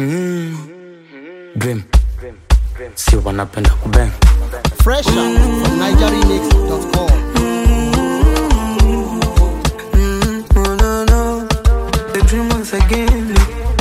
Dream. Si wanapenda kubang. Fresh out from NigerRemix.com. No, no, no. The dream once again.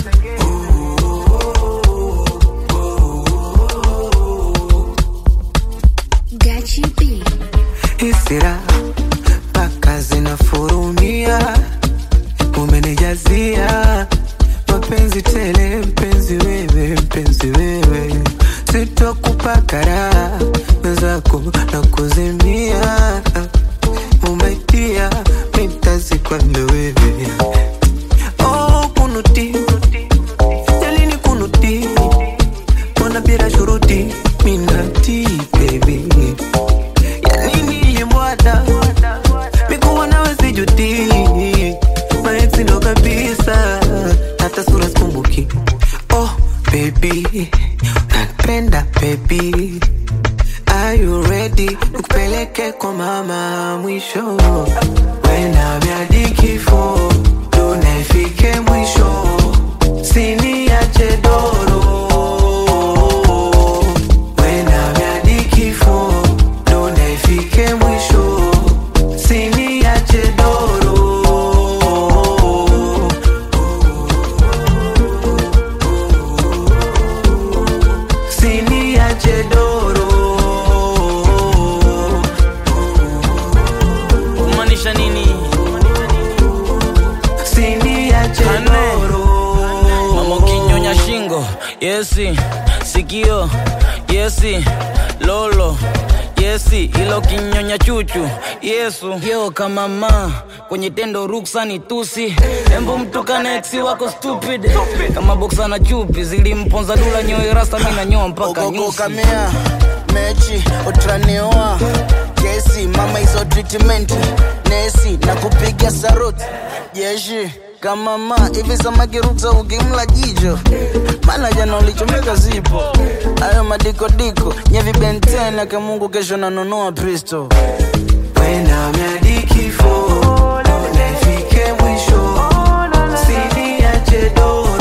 Gachi B. Hisira mpaka zinafurumia, umenijazia mapenzi tele, mpenzi wewe, mpenzi wewe, sitokupa raha wenzako na kuzimia, umaitia mitazikwanda wewe oh, kunuti jalini kunuti mbona bila shuruti minati baby yanini limbwata mikuwa nawe sijuti maeksi ndo kabisa hata sura sikumbuki oh baby napenda baby Are you ready? Nikupeleke kwa mama mwisho wena miadi kifo tunafike mwisho siniache doro wena miadi kifo tunafike mwisho siniache doro siniache doro kumaanisha nini siniache Ane. doro mama ukinyonya shingo yesi sikio yesi lolo yesi ilo kinyonya chuchu yesu yo kama ma kwenye tendo ruksa ni tusi embo mtukane eksi wako stupid kama boksa na chupi zilimponza dula nyoyo rasta mi nanyoa mpaka nyusi ogogokamea mechi utraneoa kesi mama hizo treatment nesi na kupiga saruti jeshi kama ma hivi samakiruta ukimla jicho maana jana ulichomeka zipo ayo madikodiko nyevibentena kamungu kesho nanunua pristo wena miadi kifo tunafike mwisho siniache doro